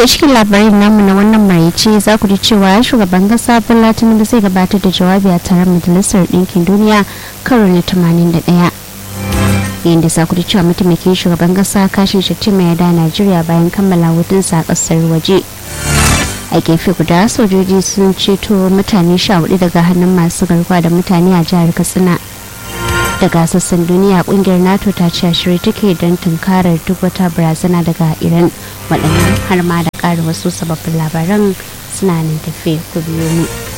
ta cikin labarin namu na wannan maraice za ku ji cewa shugaban kasa bola tinubu zai gabatar da jawabi a taron majalisar ɗinkin duniya karo na 81 yayin da za ku ji cewa mataimakin shugaban kasa kashin shattima ya da najeriya bayan kammala hutunsa a ƙasar waje a gefe guda sojoji sun ceto mutane sha hudu daga hannun masu garkuwa da mutane a jihar katsina daga sassan duniya kungiyar nato ta ce shirye take don tunkarar duk wata barazana daga iran waɗannan har ma da ƙara wasu sababbin labaran suna nan tafe ku biyo mu